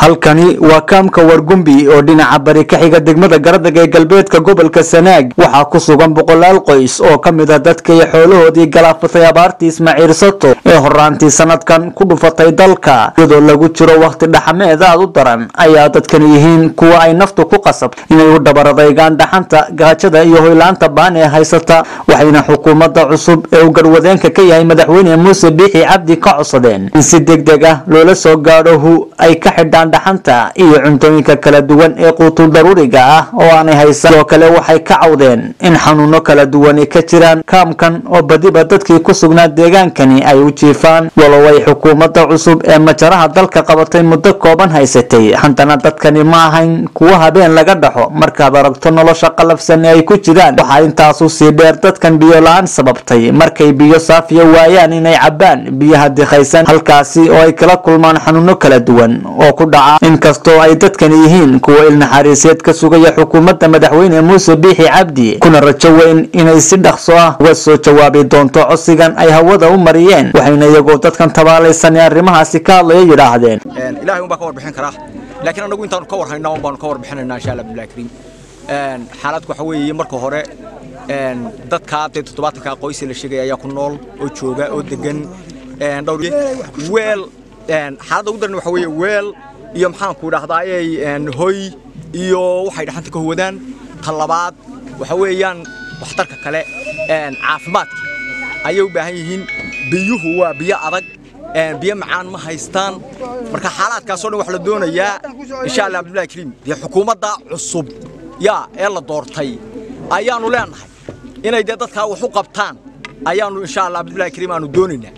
halkani waa kaamka wargumbi oo dhinaca bari ka xiga degmada garadag ee galbeedka gobolka sanaag waxaa ku sugan boqolaal qoys oo ka mid a dadka iyo xoolahoodii galaafatay abaartii ismaaciil sato ee horaantii sanadkan ku dhufatay dalka iyadoo lagu jiro wakhti dhaxameed aad u daran ayaa dadkani yihiin kuwa ay naftu ku qasabto inay u dhabaradaygaan dhaxanta gaajada iyo hoylaanta baan ee haysata waxayna xukuumadda cusub ee uu garwadeenka ka yahay madaxweyne muuse biixi cabdi ka codsadeen in si deg deg ah loola soo gaadho hu ay ka xidhaan dhaxanta iyo cuntooyinka kala duwan ee quutul daruuriga ah oo aanay haysan sidoo kale waxay ka cawdeen in xanuuno kala duwani ka jiraan kaamkan oo badiba dadkii ku sugnaa deegaankani ay u jiifaan walow ay xukuumadda cusub ee majaraha dalka qabatay muddo kooban haysatay haddana dadkani ma ahayn kuwa habeen laga dhaxo markaad aragto nolosha qalafsan ee ay ku jiraan waxaa intaasu sii dheer dadkan biyo la-aan sababtay markay biyo saafiya waayaan inay cabbaan biyaha dikhaysan halkaasi oo ay kala kulmaan xanuuno kala duwan oo ku dhaca inkastoo ay dadkani yihiin kuwa ilnaxariiseed ka sugaya xukuumadda madaxweyne muuse biixi cabdi kuna rajo weyn inay si dhaqso ah uga soo jawaabi doonto codsigan ay hawada u mariyeen waxayna iyagoo dadkan tabaalaysan ee arrimahaasi ka hadlaya yidhaahdeen ilaahay un baa ka warbixin karaa laakiin anagu intaanu ka warhaynaa un baanu ka warbixinaynaa insha allah billahi kariim xaaladku waxa weeye marka hore dadkaa dee toddobaatanka qoysi la sheegaya ayaa ku nool oo jooga oo degan dhowr weel xaaladda ugu daran waxa weeye weel iyo maxaanku idhahdaayey hoy iyo waxay dhaxanta ka huwadaan ta labaad waxa weeyaan waxtarka kale caafimaadka ayay u baahan yihiin biyuhu waa biyo adag biyo macaan ma haystaan marka xaalaadkaasoo dhan wax la doonayaa insha allah abdullahi kariim dee xukuumadda cusub yaa ee la doortay ayaanu leenahay inay dee dadkaa wax u qabtaan ayaanu insha allah abdullahi kariim aanu doonaynaa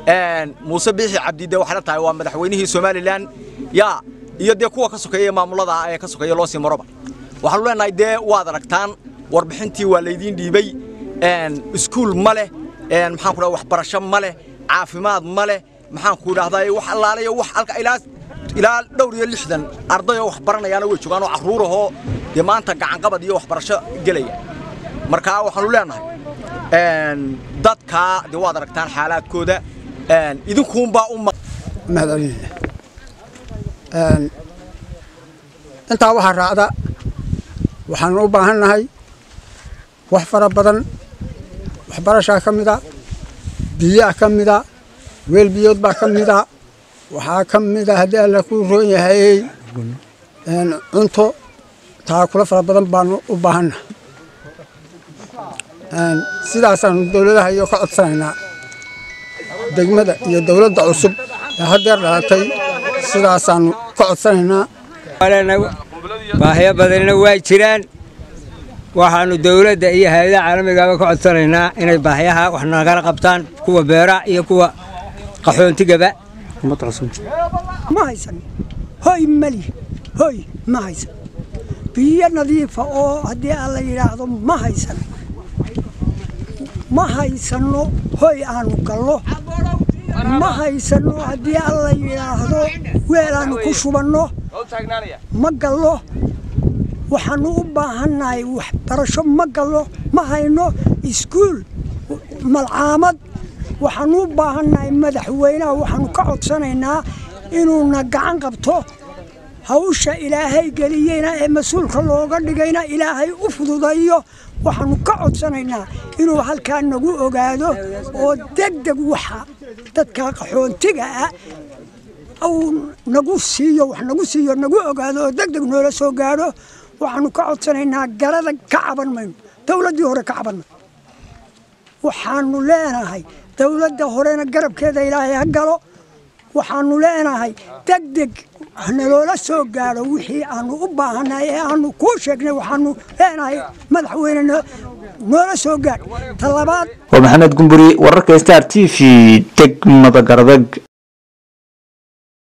muuse biixi cabdi dee waxay la tahay waa madaxweynihii somalilan yaa iyo dee kuwa ka sokeeya maamulada ee ka sokeeya loo sii maroba waxaanu leenahay dee waad aragtaan warbixintii waa laydiin dhiibay iskuul ma leh maxaan ku dhaha waxbarasho ma leh caafimaad ma leh maxaan ku idhahdaa wax allaalayo wax alka ilaa ilaa dhowr iyo lixdan arday oo wax baranayaana way joogaan oo carruurahoo dee maanta gacanqabad iyo waxbarasho gelaya marka waxaanu leenahay dadkaa dee waad aragtaan xaalaadkooda idinkuunbaa u mahadcelinaya intaa waxaa raacda waxaanu u baahan nahay wax fara badan waxbarashaa ka mida biyaa ka mida weel biyood baa ka mida waxaa ka mida haddii alla ku roon yahay cunto taakula fara badan baanu u baahannahay sidaasaanu dowladaha iyo ka codsanaynaa degmada iyo dowladda cusub ee haddeer dhalatay sidaasaanu ka codsanaynaa baahiyo badanina waa jiraan waxaanu dowladda iyo hay-adaha caalamigaaba ka codsanaynaa inay baahiyaha wax nagala qabtaan kuwa beeraha iyo kuwa qaxoontigaba ma haysan hoy mali hoy ma haysan biyo nadiifa oo haddii aan la yidhaahdo ma haysan ma haysanno hoy aanu gallo ma haysanno haddii aan la yidhaahdo weel aanu ku shubanno ma gallo waxaanu u baahannahay waxbarasho ma gallo ma hayno iskuul malcaamad waxaanu u baahannahay madaxweynaha waxaanu ka codsanaynaa inuuna gacan qabto hawsha ilaahay geliyeyna ee mas-uulka looga dhigayna ilaahay u fududayo waxaanu ka codsanaynaa inuu halkaa nagu ogaado oo degdeg waxa dadka qaxoontiga ah uu nagu siiyo wax nagu siiyo nagu ogaado oo degdeg noola soo gaadho waxaanu ka codsanaynaa garada ka caban mayno dowladdii hore ka caban mayno waxaanu leenahay dowladda horena garabkeeda ilaahay ha galo waxaanu leenahay degdeg naloola soo gaadho wixii aanu u baahannahay ee aanu kuu sheegnay waxaanu leenahay madaxweyne noola soo gaadh talabaad waa maxamed gumburi wararka star t v degmada garadag